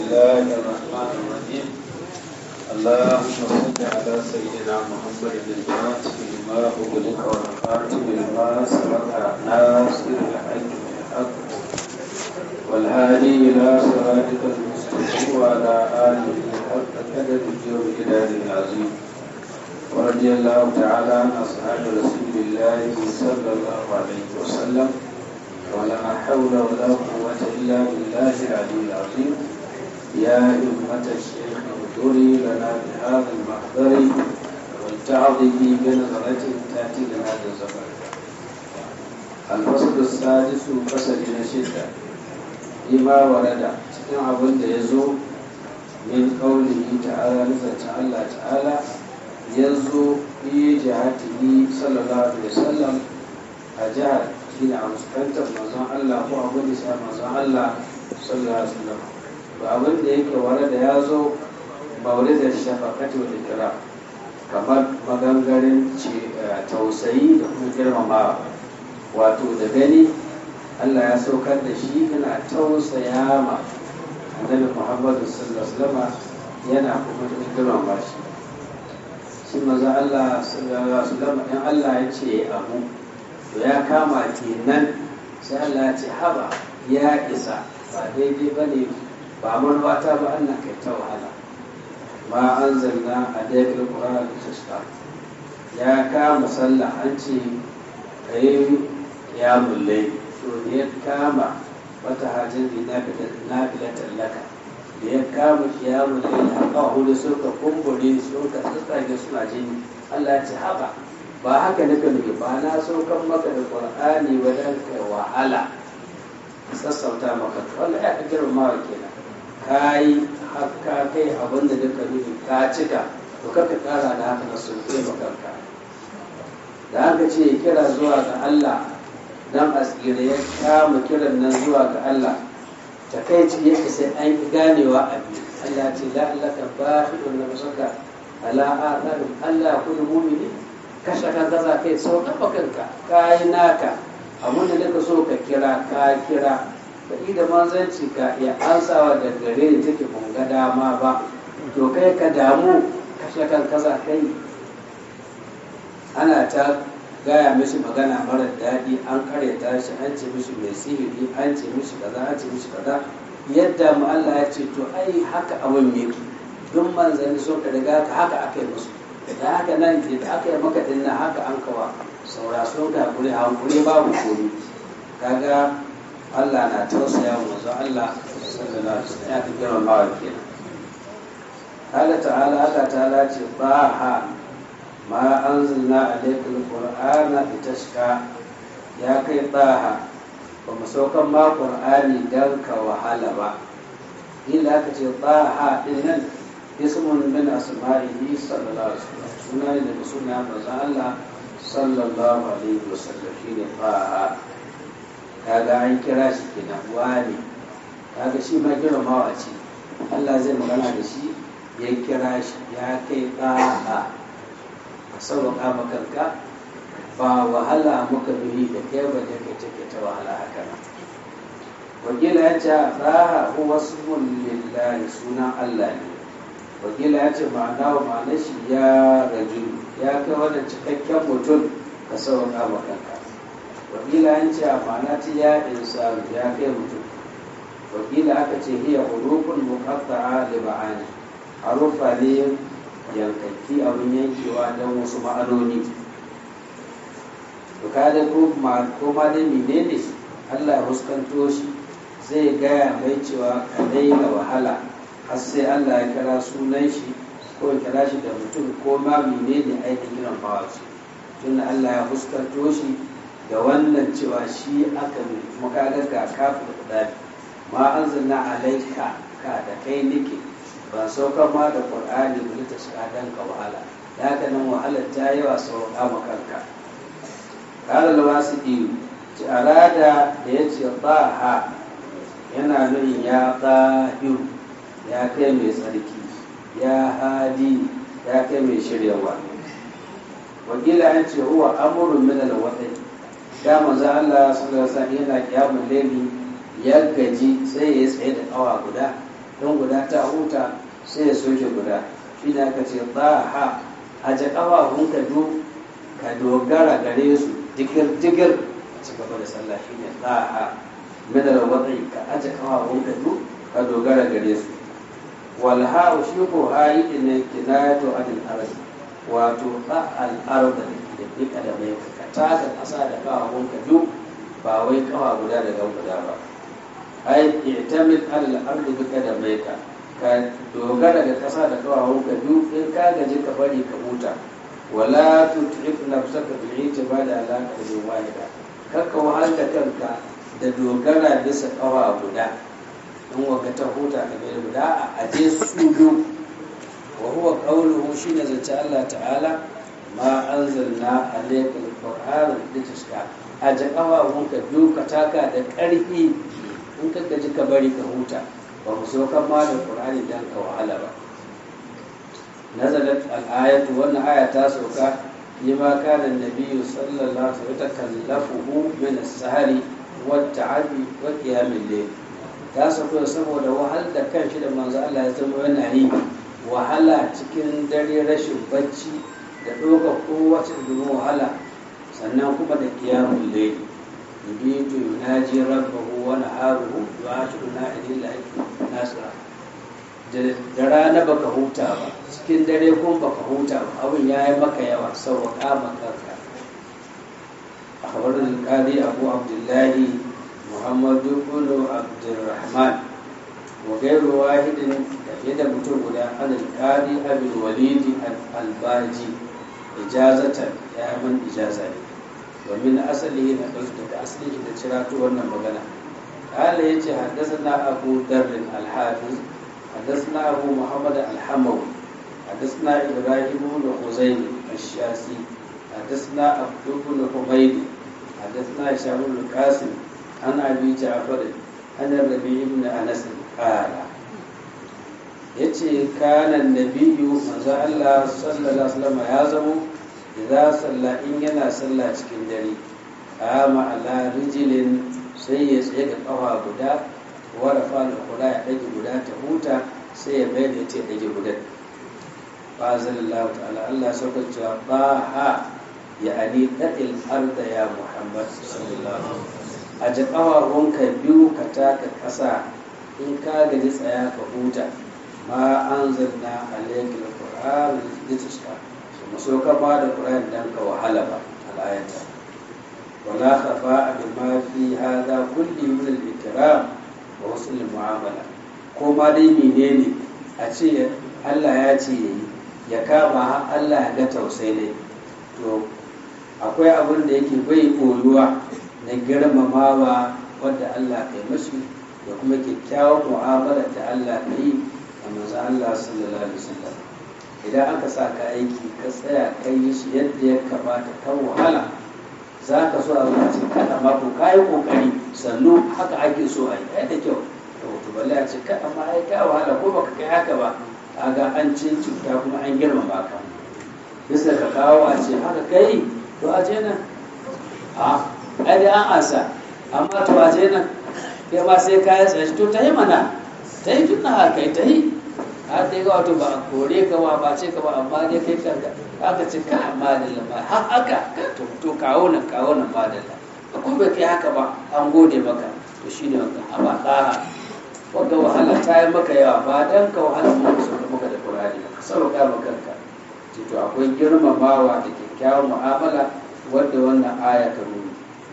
الله الرحمن الرحيم اللهم صل على سيدنا محمد الفاتح لما أغلق والخاتم لما سبق ناصر الحق بالحق والهادي إلى صراطك المستقيم وعلى آله حق قدر الجود إلى العظيم ورضي الله تعالى عن أصحاب رسول الله صلى الله عليه وسلم ولا حول ولا قوة إلا بالله العلي العظيم يا أمة الشيخ اغفري لنا بهذا المحضر والتعظي بنظرة تأتي لنا بالزمن الفصل السادس فصل نشدة لما ورد cikin abin da ya zo min kaulihi ta'ala nufin Allah ta'ala ya zo fi jihatihi sallallahu alaihi wasallam a jihar shi ne a fuskantar manzon Allah ko abin da shi manzon Allah sallallahu alaihi wasallam to abin da yake ware da ya zo mauridar shafaqati wa ikra kamar magangarin tausayi da kuma girmamawa wato da gani Allah ya saukar da shi yana tausaya ma annabi Muhammadu sallallahu alaihi wasallam yana kuma da girmama shi shi manzon Allah sallallahu alaihi wasallam in Allah ya ce abu to ya kama kenan sai Allah ce haba ya isa ba daidai ba ne ba manwata ba annan kai ta wahala ma an zanna a daidai ƙura da tashka ya kama sallah an ce ka yi ya mulle to da ya kama wata hajjar da na filatan laka da ya kama ya mulle da haka hudu suka kumbure suka tsatsage suna jini Allah ce haba ba haka nika nufi ba na saukan maka da ƙwar'ani wajen kai wahala sassauta maka wanda ya fi girmamawa kenan ka yi haka kai abin da duka nufi ka cika to kaka ƙara da haka na sauke makanka da haka ce kira zuwa ga Allah dan asira ya kama kiran nan zuwa ga Allah ta kai ci yake sai an yi ganewa a biyu Allah ce la'allaka ba shi ɗin na musaka ala a Allah kudu mumini kashe kan kaza kai sau kafa kanka ka yi naka abin da nika so ka kira ka kira ka da manzanci ka iya ansawa da gare da take ban ga dama ba to kai ka damu kashe kan kaza kai ana ta gaya mishi magana mara daɗi an karyata shi an ce mishi mai sihiri an ce mishi kaza an ce mishi kaza yadda mu Allah ya ce to ai haka abin yake duk manzanni so ka riga ka haka aka yi musu da haka nan da aka yi maka dinna haka an kawa saura sun ga kuri hankuri babu komi kaga Allah na tausaya wa manzo Allah sallallahu alaihi wasallam ya fi girma bawa kenan Allah ta'ala Allah ta'ala ce ba ha ma anzalna alayka alqur'ana litashqa ya kai baha ba mu saukan ma qur'ani dan ka wahala ba illa ka ce baha din nan ismun min asma'ihi sallallahu alaihi wasallam suna ne daga suna manzon Allah sallallahu alaihi wasallam shine fa'a kaga an kira shi kenan wani kaga shi ma girmamawa ce Allah zai magana da shi ya kira shi ya kai fa'a ka sauƙa makanka ba wahala muka bihi da kai ba da kai take ta wahala haka nan wakila ya ce fa'a huwa ismun lillahi sunan Allah ne wakila ya ce ma'ana wa ma'ana shi ya raju ya kai wannan cikakken mutum ka sauka ma kanka wakila an ce a ma'ana ta ya insanu ya kai mutum wakila aka ce hiya hurufun muqatta'a li ma'ani harufa ne yankakki abin yankewa don wasu ma'anoni to ka da ko ma dai menene Allah ya huskanto shi zai gaya mai cewa ka daina wahala har sai Allah ya kira sunan shi ko ya kira shi da mutum ko ma menene aikin kiran bawa ce tunda Allah ya fuskanto shi da wannan cewa shi aka bi kuma ka ga ga kafin da ma anzalna alaika ka da kai nake ban sauka ma da qur'ani ba ta shiga dan ka wahala da haka nan wahalar ta yawa sauka ma kanka qala lawasidi ci arada da yace ha yana nuni ya tahiru ya kai mai tsarki ya hadi ya kai mai shiryawa wakila an ce huwa amurin min alwadai da manzo Allah sallallahu alaihi wasallam yana kiyamun laili ya gaji sai ya tsaye da kawa guda don guda ta huta sai ya soke guda shi ne aka ce ha a ji ƙafafunka du ka dogara gare su digir digir a ci gaba da sallah shi ne ha midar wadai ka aje ƙafafunka du ka dogara gare su walha shi ko hayi ne kinayatu anil ardi wato ba al'arda da duka da mai ka taka ƙasa da ƙafafunka du ba wai ƙafa guda da guda ba ai i'tamid alal ardi duka da mai ka ka dogara da ƙasa da ƙafafunka du in ka gaji ka bari ka huta wala tut'if nafsaka bil i'tibadi ala qadrin wahida kakka wahalta kanka da dogara bisa ƙafa guda in waka ta huta ka bai guda a aje su biyu wa huwa qawluhu shine zance Allah ta'ala ma anzalna alayka alqur'ana litashqa aje kafafun ka biyu ka taka da ƙarfi in ka gaji ka bari ka huta ba mu so kan ma da qur'ani dan ka wahala ba nazalat al-ayatu wannan aya ta sauka lima kana an-nabiyyu sallallahu alaihi wasallam takallafuhu min as-sahari wat-ta'abi wa qiyam al-layl ta sauko saboda wahal da kanshi da manzo Allah ya zama yana yi wahala cikin dare rashin bacci da ɗauka kowace domin wahala sannan kuma da kiyamun laili yubitu yunaji rabbahu wa naharuhu yu'ashiru na'idin lahi nasira da rana baka huta ba cikin dare kuma baka huta ba abin ya yi maka yawa sauwaƙa makarka a kabarin kadi abu abdullahi muhammadu ibn abdurrahman wa gairu wahidin da mutum guda an alƙali abin walidi albaji ijazatan ya man ijaza ne domin asali na ɗauki daga asali da cirato wannan magana قال يجي حدثنا أبو ذر الحافظ حدثنا أبو محمد الحموي حدثنا إبراهيم بن خزيم الشاسي حدثنا عبد بن حميد حدثنا هشام بن القاسم عن أبي جعفر عن الربيع بن أنس قال yace kana nabiyyu manzo Allah sallallahu alaihi wasallam ya zamo idza salla in yana sallah cikin dare kama ala rijilin sai ya tsaye da kafa guda wa rafa al-qura ya dage guda ta huta sai ya bai da ya dage guda fa sallallahu ta'ala Allah sauka cewa ba ha ya ani da'il arda ya Muhammad sallallahu alaihi wasallam a ji kafafunka biyu ka taka kasa in ka gaji tsaya ka huta ma an zanna alaikil qur'an litashqa kuma so ka ba da qur'an dan ka wahala ba alayata wala khafa bima fi hadha kulli min al-ikram wa husn al-mu'amala ko ma dai menene a ce Allah ya ce yayi ya kama har Allah ya ga tausayi ne to akwai abin da yake bai koyuwa na girmamawa wadda Allah kai mashi da kuma kyakkyawar mu'amala da Allah ka yi a manzo Allah sallallahu alaihi wasallam idan aka sa ka aiki ka tsaya ka yi shi yadda ya kamata kan wahala za ka so a zuwa ce kada ma ko kayi kokari sannu haka ake so a yi kai da kyau to to balle a ce kada ma ai ka wahala ko baka kai haka ba kaga an cin cuta kuma an girmama ka bisa ka kawo a ce haka kai to a je nan a ai dai an asa amma to a je nan kai ma sai ka yi tsaye to ta yi mana ta yi tun haka kai ta yi har dai ga wato ba a kore ka ba ba ce ka ba amma dai kai kanka aka ce ka madalla ma har haka to to kawo nan kawo nan madalla ko bai kai haka ba an gode maka to shine wanda a ba ɗaha wanda wahala ta yi maka yawa ba dan ka wahala mu ka sauka maka da Qur'ani ka sauka maka kanka to akwai girmamawa da kyakkyawan mu'amala wadda wannan aya ta nuna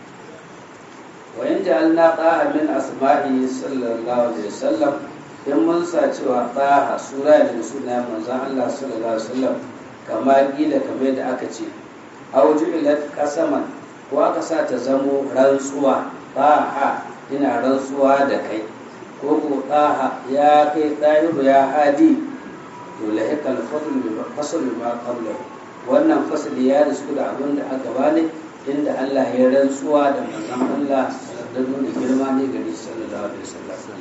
wa in ja'alna ta'a min asma'i sallallahu alaihi wasallam in mun sa cewa ta'a sura da suna manzon Allah sallallahu alaihi wasallam kama kila kamar da aka ce aw ju'ilat qasaman ko aka sa ta zamo rantsuwa ta'a ina rantsuwa da kai ko ko ta'a ya kai ta'iru ya hadi to lahikal fadl bi fasl ma qablahu wannan fasli ya risku da abin da aka bani inda Allah ya rantsuwa da manzon Allah da nuna girma ne gari sallallahu alaihi wasallam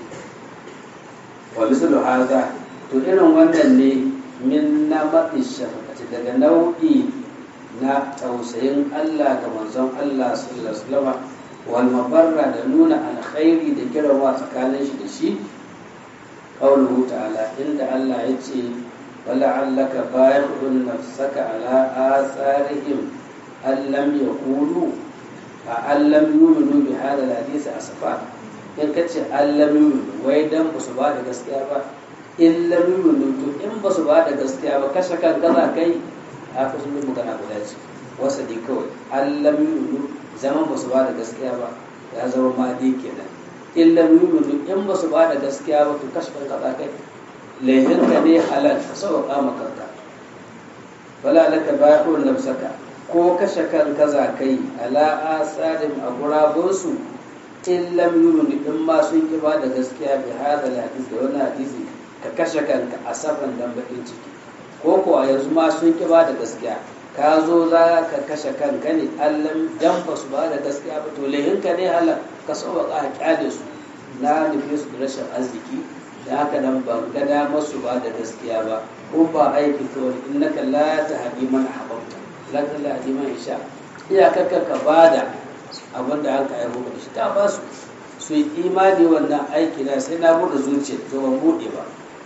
wa mislu hadha to irin wannan ne min na maɗi shafaqati daga nau'i na tausayin Allah ga manzon Allah sallallahu alaihi wasallam wal mabarra da nuna alkhairi da girma tsakanin shi da shi qawluhu ta'ala inda Allah ya ce wala'allaka bayi'un nafsaka ala atharihim allam yaqulu a allam yuminu bi hada hadisi asfa in kace allam yuminu wai dan ba su ba da gaskiya ba in lam yuminu to in ba su ba da gaskiya ba kashe kan gaza kai a kusan magana guda ce wasa dai kawai allam yuminu zaman ba su ba da gaskiya ba ya zama ma dai kenan in lam yuminu in ba su ba da gaskiya ba to kashe kan gaza kai laihinka ne halal ka sauƙa makanka wala laka ba'un nafsaka ko kashe kan kaza kai ala asarin a gurabunsu in lam yuminu in ma sun ki ba da gaskiya bi hada hadis da wani hadisi ka kashe kanka a safan dan bakin ciki ko ko a yanzu ma sun ki ba da gaskiya ka zo za ka kashe kanka ne allam dan ba su ba da gaskiya ba to laihinka ne halal ka sauƙa a kyale su na nufi su da rashin arziki da haka nan ban ga damar su ba da gaskiya ba ko ba aiki kawai innaka la tahdi man ahbabta la tahdi man isha iyakar ka bada abin da an ka aiko da shi ta ba su su yi imani wannan aiki na sai na bude zuciya to ban bude ba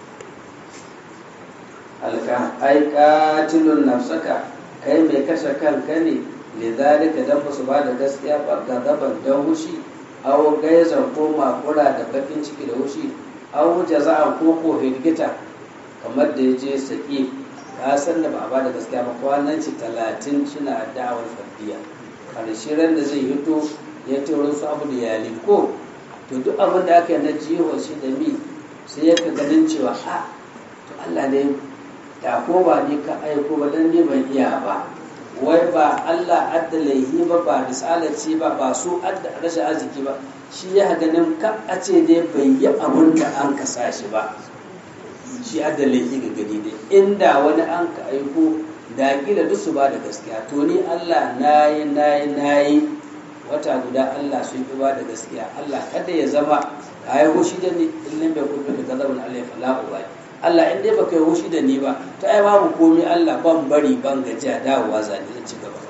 alka ai qatilun nafsaka kai mai kashe kanka ne lidhalika dan ba su ba da gaskiya ba gazaban dan hushi aw gaizan ko makura da bakin ciki da hushi aw jaza'an ko ko hirgita kamar da yaje saki ya san da ba ba da gaskiya ba kwanan ci talatin suna da'awar faddiya karshe ran da zai hito ya taurin su abu da yali ko to duk abin da aka yi na jiho shi da mi sai ya ka ganin cewa a to Allah ne da ko ba ni ka aiko ba dan ne ban iya ba wai ba Allah adda laihi ba ba risalaci ba ba su adda rashin arziki ba shi ya ganin ka a ce dai bai yi abun da an kasa shi ba shi adda laihi ga gani dai inda wani an ka aiko da kila duk su ba da gaskiya to ni Allah nayi nayi nayi wata guda Allah sun fi ba da gaskiya Allah kada ya zama ka yi hushi da ni illin bai kuma da gazabin Allah ya fala ba Allah in dai baka yi hushi da ni ba ta ai babu komai Allah ban bari ban gajiya dawowa zani zan ci gaba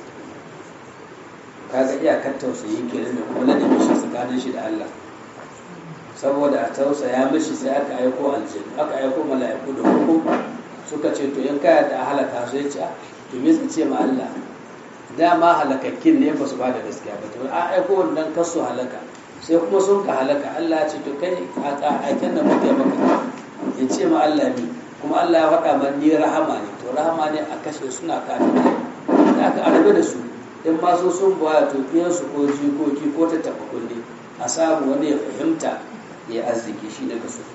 kaga iyakar tausayi kenan da kuma ladabi shi tsakanin shi da Allah saboda a tausaya mishi sai aka aiko aljanna aka aiko mala'iku da hukum suka ce to in kaya ta halaka su ya ce to me su ce ma Allah dama halakakkin ne ba su ba da gaskiya ba to a aiko wannan kasu halaka sai kuma sun ka halaka Allah ya ce to kai a aiken da muke maka ya ce ma Allah ne kuma Allah ya faɗa man ni rahama ne to rahama ne a kashe suna kafin da aka arabe da su in ma so sun baya to su ko jikoki ko ta taɓa kulle a samu wani ya fahimta ya arziki shi daga su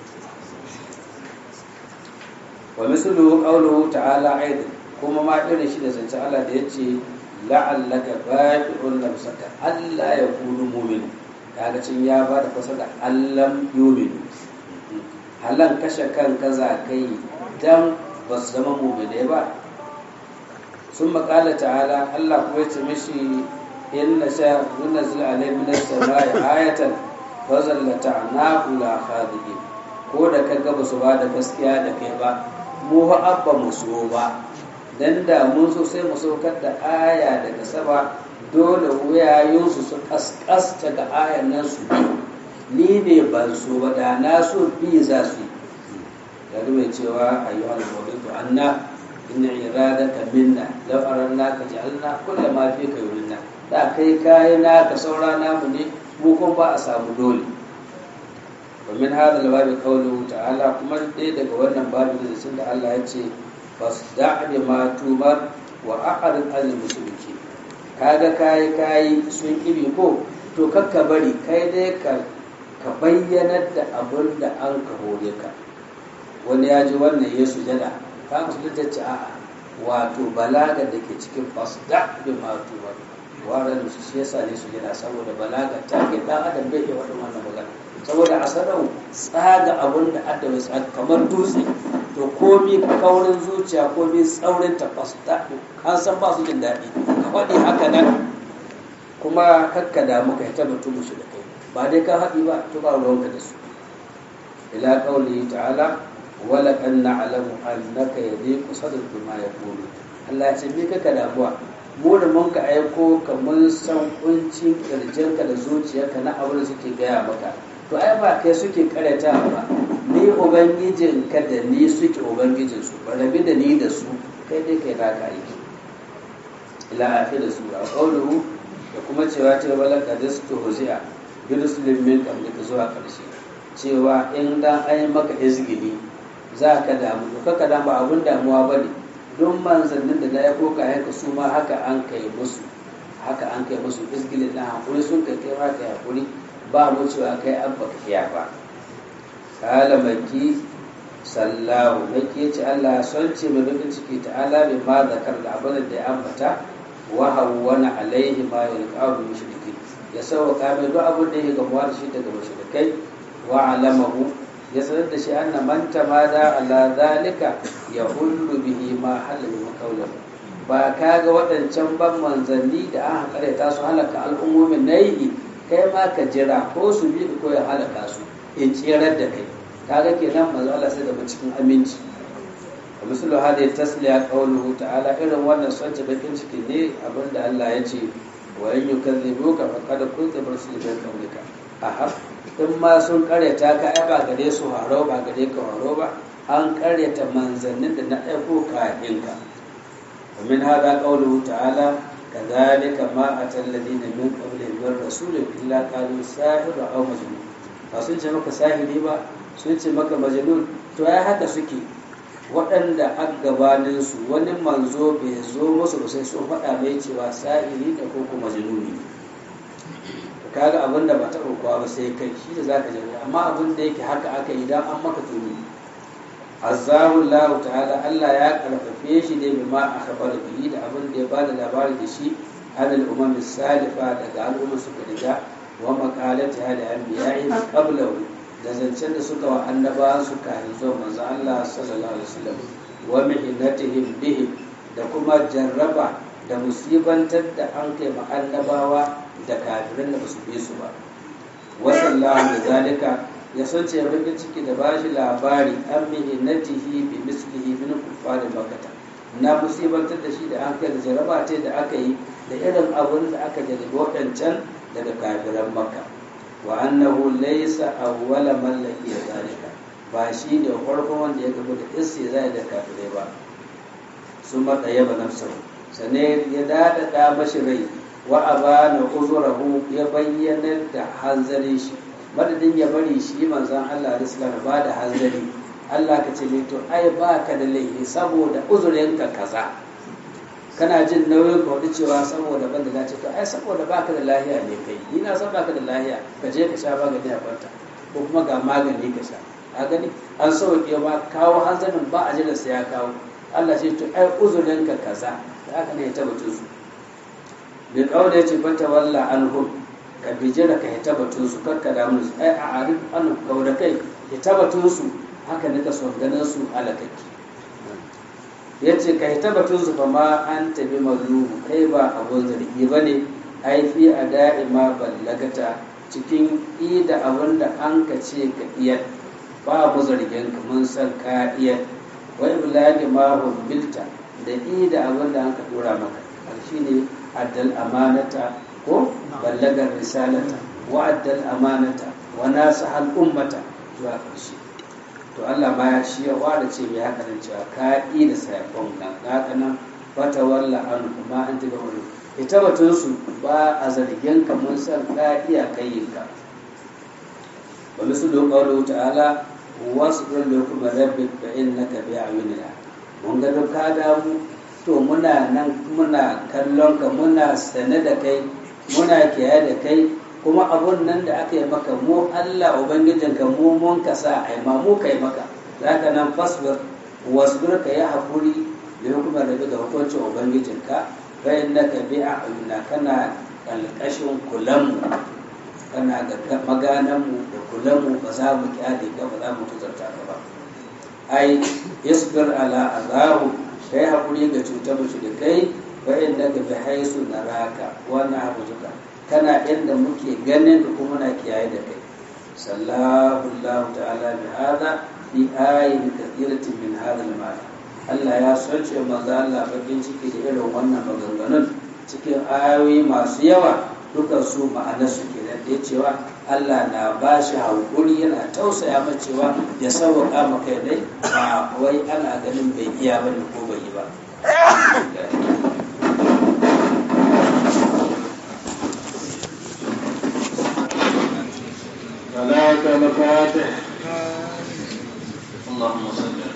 wa mislu qawluhu ta'ala aidan kuma ma irin shi da zance Allah da yace la'allaka ba'i'un nafsaka alla yakunu mu'min kaga cin ya ba da fasa da allam yu'minu halan kashe kan kaza kai dan ba su zama mu'mine ba sun makala ta'ala Allah kuma yace mishi inna sha nunzil alayhi min as-sama'i ayatan fa zallata'nahu la khadiin ko da kaga ba su ba da gaskiya da kai ba mu fa abba mu so ba dan da mun so sai mu saukar da aya daga sama dole wuyayensu su kaskasta ga ayan nan su bi ni ne ban so ba da na so bi za su yi ya mai cewa ayyuhal mawlidu anna inna iradaka minna law aranna ka ja'alna kullu ma fi ka yurinna da kai kai na ka saura namu ne mu kuma ba a samu dole ومن هذا الباب قوله تعالى kuma dai daga wannan babu da sun da Allah ya ce fasda' bima tumar wa a'rid al mushriki kaga kai kai sun kibi ko to kakka bari kai dai ka ka bayyanar da abin da an ka hore ka wani ya ji wannan ya sujada ka musulunta ce a'a wato balaga da ke cikin fasda' bima tumar waran su shi yasa ne sujada saboda balaga ta ke dan adam bai iya wannan magana saboda a sanau tsaga abun da adawa tsaga kamar dutse to komi kaurin zuciya komi tsaurin tafas an san ba su jin daɗi ka faɗi haka nan kuma kakka da muka hita batu musu da kai ba dai ka haɗi ba to ba ruwanka da su ila qawli ta'ala wala kan na'lamu annaka yadiqu sadruka ma yaqulu Allah ya ce me kaka damuwa mu da mun ka aiko ka mun san kuncin kirjinka da zuciyarka na abin da suke gaya maka to ai ba kai suke karyata ba ni ni ubangijin ka da ni suke ubangijin su ba rabi da ni da su kai dai kai naka aiki ila akhir su a qawluhu da kuma cewa ta wala qadistu huzi'a bi rusulin min qablika zuwa karshe cewa in dan ai maka izgili za ka damu to kaka damu abun damuwa bane don manzannin da ya koka yanka su ma haka an kai musu haka an kai musu izgili na hakuri sun kai kai ma kai hakuri ba mu cewa kai an baka kiya ba kala maki sallahu maki ce Allah son ce mai bakin ciki ta'ala bai ma zakar da abin da ya ambata wa hawwana alaihi ma yalqahu mushrikin ya sauka mai duk abin da ya gamuwa da shi daga mushrikai wa alamahu ya sanar da shi anna man tamada ala zalika ya hullu bihi ma halal makaulahu ba ka ga waɗancan ban manzanni da an hankali ta su halaka al'ummomin na yi kai ma ka jira ko su bi ko ya halaka su in tsirar da kai kaga kenan manzo Allah sai da mu cikin aminci wa mislu hadhihi tasliya qawluhu ta'ala irin wannan sonce bakin ciki ne abinda Allah ya ce wa in yukazzibuka faqad kunta rusulun min qablika aha in ma sun karyata ka ai ba gare su haro ba gare ka haro ba an karyata manzannin da na aiko kafin ka wa min hada qawluhu ta'ala kadhalika ma atal ladina min qablihim min rasulin illa qalu sahir aw majnun ba sun ce maka sahiri ba sun ce maka majnun to ai haka suke waɗanda a gabaninsu wani manzo bai zo musu ba sai sun faɗa mai cewa sa'iri da ko kuma majnuni kaga abin da ba ta kowa ba sai kai shi da zaka jira amma abin da yake haka aka idan an maka tuni azzahu Allah ta'ala Allah ya karfafe shi ne bima akhbara bihi da abin da ya bada labari da shi anil umam salifa daga al'umma suka riga wa maqalati hali anbiya'i qablahu da zancen da suka wa annaba su kafin zuwa manzo Allah sallallahu alaihi wasallam wa mihnatihim bihim da kuma jarraba da musibantar da an kai ma annabawa da kafirin da basu bi su ba wasallahu da zalika ya san ce bakin ciki da bashi labari an mihnatihi bi mislihi min kuffar makkah na musibantar da shi da an kai da jarraba ta da aka yi da irin abun da aka jarrabe waɗancan daga kafiran makka wa annahu laysa awwala man laqiya zalika ba shi ne farkon wanda ya gaba da istizai da kafirai ba sun matsaya ba nafsahu sannan ya dadada mashi rai wa abana uzurahu ya bayyana da hanzarin shi madadin ya bari shi manzon Allah risala ba da hanzari Allah ka ce to ai ba ka da laifi saboda uzurinka kaza kana jin nauyin ka wani cewa saboda ban da lafiya to ai saboda baka da lahiya ne kai ni na san baka da lahiya ka je ka sha magani a kwanta ko kuma ga magani ka sha a gani an sauke ma kawo hanzarin ba a jiran sai ya kawo Allah ce to ai uzurin ka kaza da haka ne ya tabbatun su bi kaula ya ce bata walla anhum ka bijira ka ya tabbatun su kakka da musu ai a arif an kauda kai ya tabbatun su haka ne ka son ganin su alakaki ya ce ka hita batun zufa ma an tabi mazlumu kai ba abun zargi ba ne ai fi a da'ima ballagata cikin ida abin da an ka ce ka iya ba mu zargin ka mun san ka iya wai bulagi ma bilta da ida abin da an ka dora maka shi ne addal amanata ko ballagar risalata wa addal amanata wa nasa hal ummata zuwa ƙarshe to Allah ma ya shi ya ware ce mai haka nan cewa ka yi da sayafon nan haka nan fata walla an kuma an taɓa wani ita batun su ba a zargin ka mun san ka iya kayin ka wani su don ƙauro ta'ala wasu ɗin da kuma rabbi fa innaka bi a'yunina mun ga ka damu to muna nan muna kallon ka muna sane da kai muna kiyaye da kai kuma abun nan da aka yi maka mu Allah Ubangijinka mu mun ka sa a ma mu kai maka za ka nan fasbir wasbir ka yi haƙuri da hukumar da ga hukuncin Ubangijinka bayan na ka bi a ayuna kana ƙalƙashin kulanmu kana ga magananmu da kulanmu ba za mu kyale ka ba za mu tuzarta ka ba ai yasbir ala azahu kai haƙuri ga cutar mutu da kai bayan na ka bi haisu na raka wannan abu zuka kana inda muke ganin da kuma na kiyaye da kai sallahu Allah ta'ala bi hada fi ayin kathiratin min hada al Allah ya sace manzo Allah bakin ciki da irin wannan maganganun cikin ayoyi masu yawa dukan su ma'anar su kenan da cewa Allah na ba shi hankuri yana tausaya macewa ya sauwaƙa maka dai ba wai ana ganin bai iya ba ko bai yi ba صلاة الفاتح اللهم صل